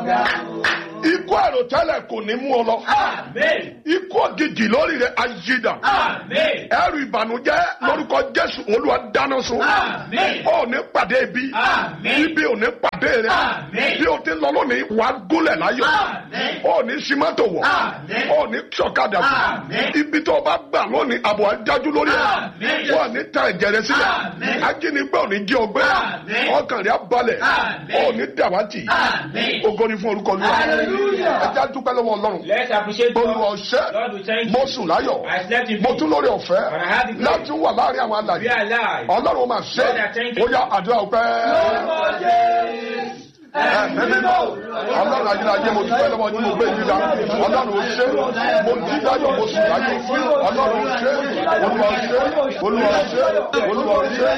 ikú àròtẹ́lẹ̀ kò ní mú ọ lọ Amen. ikú òjijì lórí rẹ ayídà Amen. ẹrù ìbànújẹ́ lórúkọ jésù olúwa dáná sun Amen. ó ní pàdé ibi Amen. ibi ò ní pàdé rẹ Amen. bí o ti lọ lónìí wàá gúnlẹ̀ láyọ̀ Amen. ó ní símọ́tò wọ̀ Amen. ó ní sọ̀kadà Amen. fún ibi tó o bá gbà lónìí àbọ̀ adájú lórí Amen. ẹ̀ wọ́n ní ta ẹ̀jẹ̀ rẹ sílẹ̀ Amen. ajínigbé ò ní jí ọgbẹ́ Amen. ọkàn rẹ á balẹ̀ Amen. ó ní dàwátì Amen. ògo ni fún orúkọ olúwa Hallelujah. ẹ já dúpẹ́ lọ́wọ́ ọlọ́run Let's appreciate olúwa God. ọ̀ṣẹ́ Lord, we thank mo you. sùn láyọ̀ I slept in mo peace. tún lórí ọ̀fẹ́ And I had the grace. láti wà láàrin àwọn We alàyè are alive. ọlọ́run máa ṣe Lord, I thank you. ó yá àdúrà ọpẹ́ ẹ̀mí mímọ́ ọlọ́run ayérayé mo dúpẹ́ lọ́wọ́ yín mo gbé yín ga ọlọ́run ó ṣe mo jí láyọ̀ mo sùn láyọ̀ ọlọ́run ó ṣe olúwa ó ṣe olúwa ó ṣe olúwa ó ṣe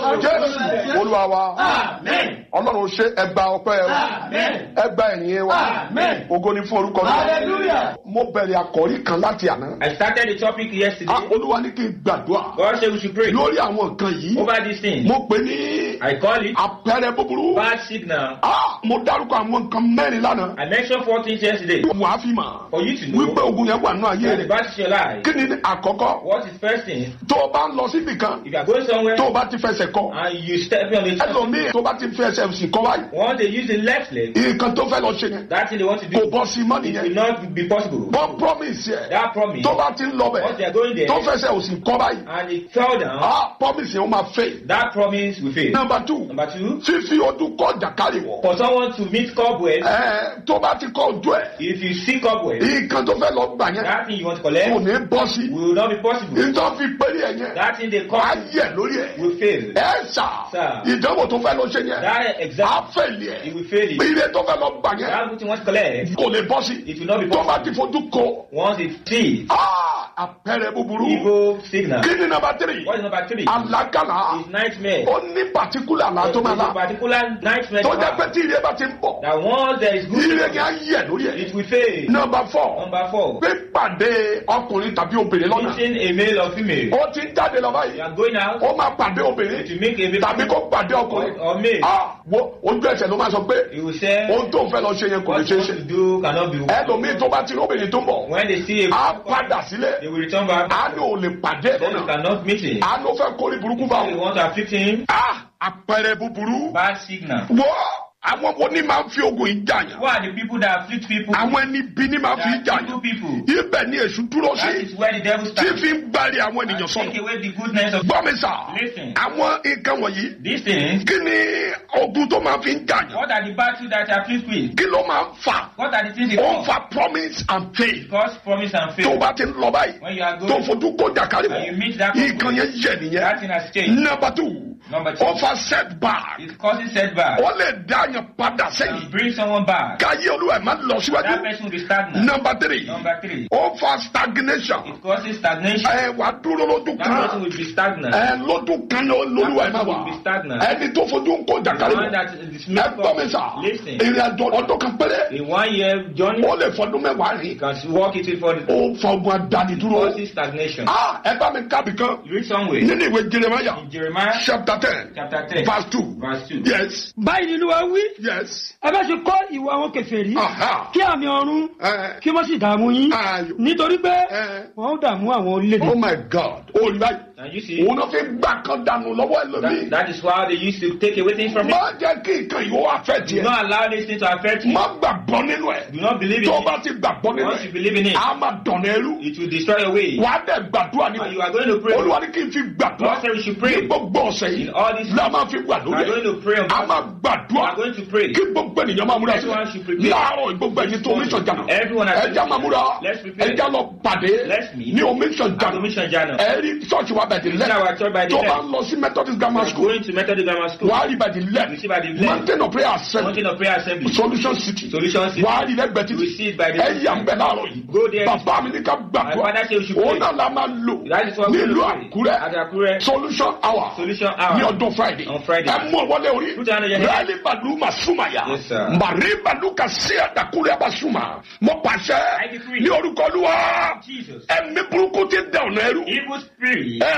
jésù olúwa wa Amen. ọlọ́run ó ṣe ẹgbà ọpẹ́ wa Amen. ẹgbà ẹ̀yìn wa Amen. ògo ni fún orúkọ náà Hallelujah. mo bẹ̀rẹ̀ àkọ́rí kan láti àná I started the topic yesterday. Ah, olúwa ní kí n gbàdúrà God said we should pray lórí àwọn nǹkan yìí over this thing. mo pè ní I call it àpẹẹrẹ búburú bad signal. Ah, mo dárúkọ àwọn nǹkan mẹ́rin lánàá I mentioned four things yesterday wà á fi mà for you to know wípé ogun yẹn wà nínú ayé that the rẹ bad is your life. kí ni àkọ́kọ́ What is first thing? tó o bá ń lọ síbì kan If you are going somewhere tó o bá ti fẹsẹ̀ kọ and you step on it, ẹlòmíì tó o bá ti fẹsẹ̀ sì kọ́ báyìí once they use the left leg, nǹkan tó fẹ́ lọ ṣe yẹn that thing they want to kò do, bọ́ sí mọ́ it will nìyẹn not be possible. wọ́n promise yẹ That promise, tó bá ti ń lọ once bẹ̀ they are going there tó fẹsẹ̀ ò sì kọ́ báyìí and it fell down, ah promise yẹn ó máa fail. that promise will fail. number two Number two, fífi ojú kọ jàkárì wọ̀ for someone to meet cobweb, ẹ tó bá ti kọ ojú ẹ̀ if you see cobweb, nǹkan tó fẹ́ lọ gbà yẹn that thing you want to kò collect ní bọ́ sí will not be possible. nǹkan fi péré ẹ̀ yẹn That thing they á call yẹ lórí ẹ̀ will fail. ẹ sà Sir. ìdánwò tó fẹ́ lọ ṣe yẹn That á exam, fẹ̀lì it ẹ̀ will fail it. ire tó fẹ́ lọ gbà yẹn That which you want to collect, kò lè bọ́ sí it will not be tó bá possible. ti fojú kọ Once it sees ah, àpẹẹrẹ búburú evil signal. kí ni nàbà tírì What is number three? alágàlà Is nightmare. ó ní pàtíkùlà là tó máa It's a la particular nightmare. tó to jẹ́ pé have. tí ire bá ti ń bọ̀ That once there is good, ire yẹn á yẹ lórí ẹ̀ it will fail. nọmba fọ Number four, pípàdé ọkùnrin tàbí obìnrin lọ́nà meeting a male or female. ó ti ń jáde lọ You báyìí are going out ó máa pàdé to obìnrin make a male tàbí kó pàdé or, ọkùnrin or male. ah wo ojú ẹsẹ̀ ló máa sọ pé He will say ohun tó ń fẹ́ lọ ṣe yẹn kò lè what ṣe you é ṣe want to do cannot be. ẹlòmíì tó bá ti rí obìnrin tó ń bọ̀ When they see a á padà sílẹ̀ they will return back. á ní ò lè pàdé ẹ̀ Then you lọ́nà cannot meet him. á ló fẹ́ kórè burúkú bá They wọn want to afflict him. ah àpẹẹrẹ búburú Bad signal. wọ́ àwọn wo ni máa ń fi ogun yìí jà yàn Who are the people that afflict people? àwọn ẹni bí ni máa ń fi They jà are evil yàn people. ibẹ̀ ni èṣù dúró That sí is where the devil tí starts. fi ń gbárí àwọn ènìyàn And sọnù take away the goodness of gbọ́ mi sà Listen. àwọn nǹkan wọ̀nyí these things. kí ni ogun tó máa fi ń jà yàn What are the battles that afflict with? kí ló máa ń fà What are the things it ó ń cause? fa promise and faith Cause promise and tó faith. bá ti ń lọ báyìí When you are tó going, fojú kó jàkárí and you wọ̀ meet that nǹkan yẹn yẹ that nìyẹn thing has changed. number two Number two, ó fa setback it causes setback. ó lè dá yàn padà And sẹ́yìn bring someone back. káyé olúwa ẹ̀ má lọ That síwájú person will be stagnant. number three Number three, ó fa stagnation it causes stagnation. ẹ wà dúró lójú That person kan will be stagnant. ẹ lójú kan ló- lolúwa ẹ̀ má That person wà will be stagnant. ẹni tó fojú ń kó The jàkárí one wọ̀ that is ẹ gbọ́ mi sà Listen. ìrìn àjò ọdún kan péré In one year journey, ó lè fọdún mẹ́wàá you rìn can walk it for the ó fa ogun adánidúró causes stagnation. ah ẹ bá mi kábì kan You read somewhere nínú ìwé jeremaya in Jeremiah chapter ten chapter 10, verse two verse 2. yes báyìí ni olúwa wí yes ẹ bá ṣe kọ́ ìwà àwọn kèfèrí aha kí àmì ọ̀run ẹ kí wọ́n sì dààmú yín ayò nítorí pé ẹ wọ́n ó dààmú àwọn orílẹ̀-èdè. oh my god olùbáyì And you see, òun náà fi gbà kan dànù lọ́wọ́ ẹlòmíì that, that is why they used to take away things from you. má jẹ́ kí nǹkan yìí ó afẹ́ Do tiẹ̀ not allow this thing to affect you. má gbàgbọ́ nínú ẹ̀ Do not believe in tó o bá it. ti gbàgbọ́ nínú Once you ẹ̀ believe in it, a máa dọ̀nà ẹrú it will destroy your way. wà á dẹ̀ gbàdúrà ní And you are going to pray. olúwa ní kí n fi gbàdúrà God said we should ní pray. gbogbo ọ̀sẹ̀ yìí In all this, la máa fi wà we lórí are going ẹ̀ to pray on a máa We gbàdúrà are going to pray. kí gbogbo ènìyàn máa múra Everyone should sílẹ̀ prepare. láàárọ̀ gbogbo ẹni tó omi sọ̀jà náà Everyone has ẹja máa múra Let's prepare. ẹja lọ pàdé Let's meet. ní omi sọ̀jà At the mission journal. ẹ rí ṣọ́ọ̀ṣì wa bẹ̀dẹ̀ In lẹ́ our church by the tó bá left. ń lọ sí methodist We grammar are school going to Methodist Grammar School. wà á rí bẹ̀dẹ̀ You see by the lẹ́ left. mountain of prayer assembly Mountain of Prayer Assembly. solution city Solution City. wà á rí lẹ́gbẹ̀ẹ́ You títì see it by the ẹ yà ń bẹ̀ láàárọ̀ yìí Go there. bàbá mi ní ká My gbàdúrà father said we should òun pray. náà la máa lò That is what we nílùú will pray. àkúrẹ́ At Akure. solution hour Solution hour. ní ọdún friday On Friday. ẹ mú ọwọ́lé orí Put your hand on your head. rẹ́ẹ̀lì bàlú ma súnmà yá Yes, sir. màrí bàlú ka sí àdàkúrẹ́ bá súnmà mo pàṣẹ I decree. ní orúkọ olúwa Jesus. ẹ̀mí burúkú ti dẹ̀ ọ̀nà ẹrú Evil spirit. ẹ̀mí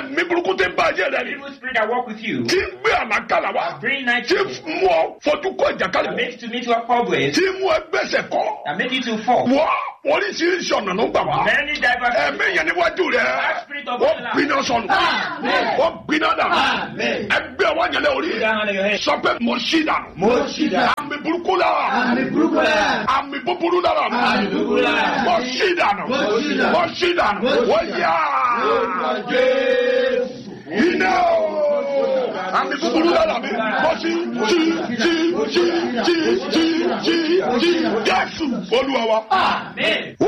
ẹ̀mí burúkú tẹ bá ayé rẹ ni Evil spirit that walk with you. tí ń gbé àlákàlà wá Bring night tí vision. mú ọ fojú kọ That ìjàkálẹ̀ makes to meet your problems. tí mú ẹ gbẹ́sẹ̀ kọ́ That make you to fall. wọ́ oríṣiríṣi ọ̀nà ló gbà wá Many diverse ẹ̀mí yẹn níwájú rẹ ó gbiná sọnù ó gbiná dànù ẹgbẹ́ ọwọ́ yẹn lé orí Put that hand on your head. sọ pé mo ṣí dànù Mo ṣí dànù. àmì burúkú lára Àmì burúkú lára. àmì búburú lára Àmì búburú lára. mo ṣí dànù Mo ṣí dànù. mo ṣí dànù wọ́n yá iná o àmì búburú lára mi mo ṣí jí jí jí jí jí jí jí jésù olúwa wa. Amen.